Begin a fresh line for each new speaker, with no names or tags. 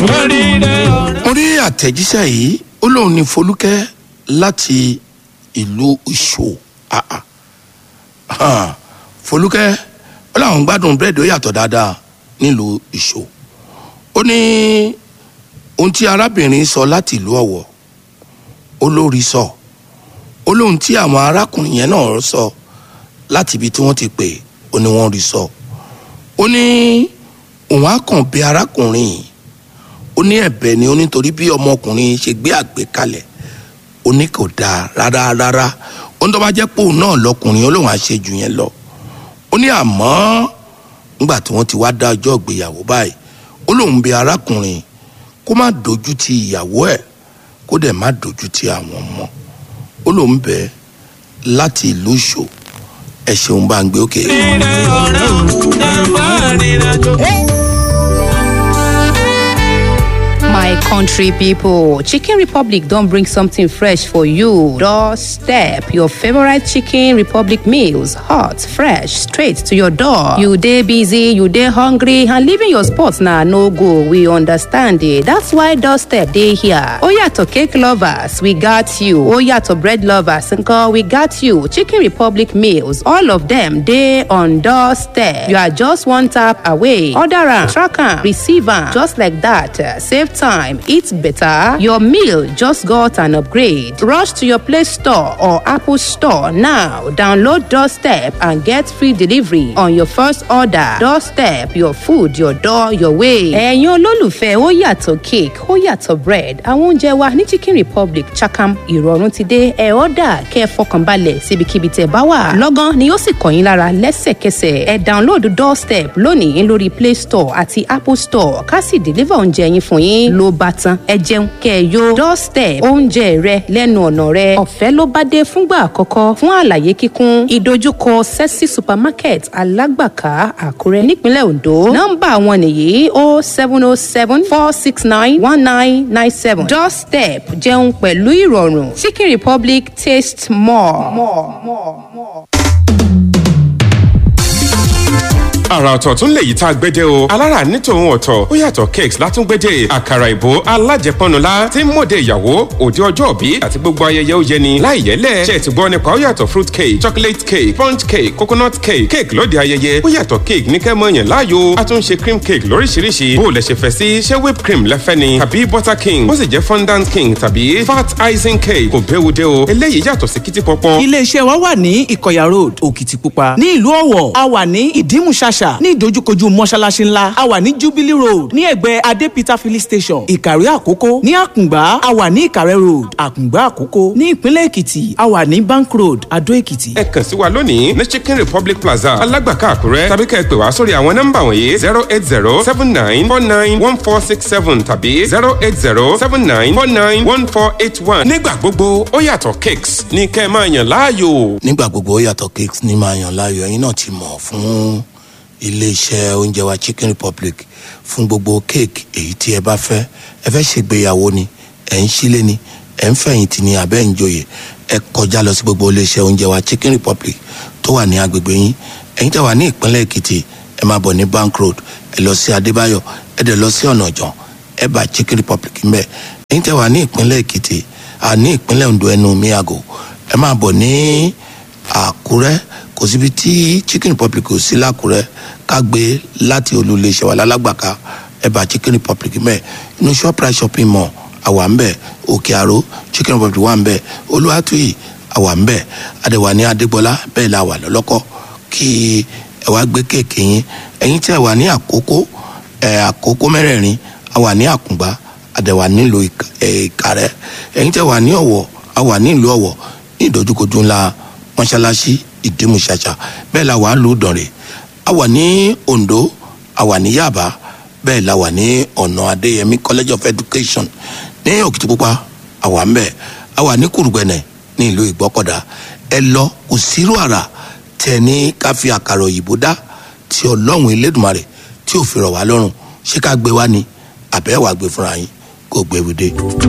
mo rí àtẹ̀jíṣẹ́ yìí ó lóun ní folúkẹ́ láti ìlú ìṣó àà hàn, folúkẹ́ ó láwọn gbádùn búrẹ́dì ó yàtọ̀ dáadáa nílùú ìṣó ó ní ohun tí arábìnrin sọ láti ìlú ọ̀wọ̀ ó lórí sọ ó lóhun tí àwọn arákùnrin yẹn náà sọ láti ibi tí wọ́n ti pè ó ní wọ́n rí sọ ó ní òun á kàn bí arákùnrin yìí ó ní ẹ̀bẹ̀ ni ó nítorí bí ọmọkùnrin ṣe gbé àgbékalẹ̀ ó ní kò dáa rárá rárá ó ní tó bá jẹ́ pé òun náà lọkùnrin ó lóun á ṣe jù yẹn lọ ó ní àmọ́ nígbà tí wọ́n ti wá dá ọjọ́ ìgbéyàwó báyìí ó lóun bẹ̀ arákùnrin kó má dojú ti ìyàwó ẹ̀ kó dẹ̀ má dojú ti àwọn ọmọ ó lóun bẹ̀ láti ìlú ìṣó ẹ ṣeun bá ń gbé òkè.
My country people, Chicken Republic don't bring something fresh for you. Doorstep your favorite Chicken Republic meals, hot, fresh, straight to your door. You day busy, you day hungry, and leaving your spot now no go. We understand it. That's why Doorstep day here. Oya to cake lovers, we got you. Oya to bread lovers, nko, we got you. Chicken Republic meals, all of them day on Doorstep. You are just one tap away. Order am, track am, receive am, just like that. Uh, Save time, eat better. Your meal just got an upgrade. Rush to your Play Store or Apple Store now. Download Doorstep and get free delivery on your first order. Doorstep, your food, your door, your way. Ẹ̀yin olólùfẹ́ ó yàtọ̀ cake, ó yàtọ̀ bread. Àwọn oúnjẹ wa ní Chicken Republic Chakam ìrọ̀rùn ti dé. Ẹ ọ́dà kẹ́ ẹ fọkànbalẹ̀ síbikíbi tẹ̀ bá wà. Lọ́gán ni ó sì kàn yín lára lẹ́sẹ̀kẹsẹ̀. Ẹ download Doorstep lónìí lórí Play Store àti Apple Store ká sì deliver oúnjẹ yín fún yín ló bá tán ẹ jẹun kẹ ẹ yó doorstep oúnjẹ rẹ lẹ́nu ọ̀nà rẹ ọ̀fẹ́ ló bá dé fúngbà àkọ́kọ́ fún àlàyé kíkún ìdojúkọ sexy supermarket alágbàká àkúrẹ́ nípínlẹ̀ ondo nọ́mbà wọn nìyí o seven o seven four six nine one nine nine seven doorstep jẹun pẹ̀lú ìrọ̀rùn chicken republic taste more. more, more, more.
àrà ọ̀tọ̀ tún lè yí tá a gbédè o alára ní tòun ọ̀tọ̀ ó yàtọ̀ cakes látúngbédè àkàrà ìbò alájẹpọnula tí ń mọ̀dé ìyàwó òde ọjọ́ òbí àti gbogbo ayẹyẹ ó yẹni láì yẹlẹ̀ ṣe ti gbọ́ nípa ó yàtọ̀ fruit cake chocolate cake sponge cake coconut cake cake lóde ayẹyẹ ó yàtọ̀ cake ní kẹ́ mọ̀ yàn láàyò a tún ṣe cream cake lóríṣiríṣi bó o lẹ ṣe fẹ́ sí ṣé whipped cream lẹ́fẹ́ ni tàbí butter king ó sì jẹ́ fondant king tàbí fat icing cake kò béwu dé o eléyìí yàtọ̀ sí kìtì pọpọ.
iléeṣẹ́ wa wà ní ìkọ̀yà road òkìtìpupa ní ìlú ọ̀wọ̀ a wà ní ìdímùṣàṣà ní ìdojúkojú mọ́ṣáláṣí ńlá a wà ní jubilee road ní ẹ̀gbẹ́ adépítà filling station ìkàrí àkókó ní àkùngbá a wà ní ìkàrẹ́ road àkùngbá àkókó ní ìpínlẹ̀ èkìtì a wà ní bank road adó èkìtì.
ẹ kàn sí wa lónìí ní chicken republic plaza alágbàká àkúrẹ́ tàbí kẹ́ ẹ pè wá sórí àwọn nọ́mbà wọ̀nyí zero eight zero seven nine four nine one four six seven tàbí zero eight zero seven nine four nine one four eight one. nígbà gbogbo ó yàtọ̀ cakes ní kẹ́ ẹ máa yàn láàyò.
nígbà gbogbo ó yàtọ̀ cakes ní máa yàn láàyò ẹ̀yin náà ti mọ̀ fún iléeṣẹ́ oúnjẹ wa chicken republic fún gbogbo cake èyí tí ẹ bá fẹ́ ẹ fẹ́ ṣègbéyàwó ni ẹ̀ ń sílé ni ẹ̀ ń fẹ̀yìntì ni àbẹ́ ń joyè ẹ kọjá lọ sí gbogbo iléeṣẹ́ oúnjẹ wa chicken republic tó wà ní agbègbè yín ẹ̀yin tẹ́ wà ní ìpínlẹ̀ èkìtì ẹ máa bọ̀ ní bank road ẹ lọ sí adébáyọ̀ ẹ dẹ̀ lọ sí ọ̀nà ọ̀jọ̀n ẹ bá chicken republic ń bẹ̀ ẹ̀yin tẹ́ wà ní ìpínlẹ̀ èkìtì àní ìpínlẹ̀ ondo ẹnu miago ẹ máa bọ̀ ní àkúrẹ́ kò síbi tí chicken republic ò sí lákúrẹ́ ká gbé láti olùléṣẹ́ wa lálágbàká ẹ̀bà chicken republic mẹ́ inú shoprite shopping mall àwa ń bẹ̀ òkè àró chicken republic wà ń bẹ̀ olúwàtúyì àwa ń bẹ̀ adẹ̀wà ní adégbọlá bẹ́ẹ̀ la wà lọ́lọ́kọ́ kí ẹ wá gbé kéèké yín ẹ̀yin tí ẹ wà ní àkókò ẹ̀ àkókò mẹ́rẹ̀ẹ̀rin àwa ní àkùngbá adẹ̀wà nílùú ìkàrẹ́ ẹ̀yin tí ẹ wà ní ọ̀wọ̀ àwa ní ìlú ọ̀wọ̀ ní ìdojúkojú ńlá mọ́ṣáláṣí ìdímùṣàṣà bẹ́ẹ̀ la wà ń lù dànrè a wà ní ondo a wà ní yaba bẹ́ẹ̀ la wà ní ọ̀nà adéyẹmí college of education ní òkìtìpupa a wà ń bẹ̀ a wà ní kùrùgbẹ̀nẹ̀ ní ìlú ìgbọ́kọ̀dá ẹ lọ kò sírò àrà tẹ ní ká fi àkàrà òyìnbó dá tí ọlọ́run elédùnmarè tí ò fi rọ̀ wá lọ́rùn ṣé ká gbé wá ni àbẹ́ wàá gbé fúnra yín kó gbé wíde.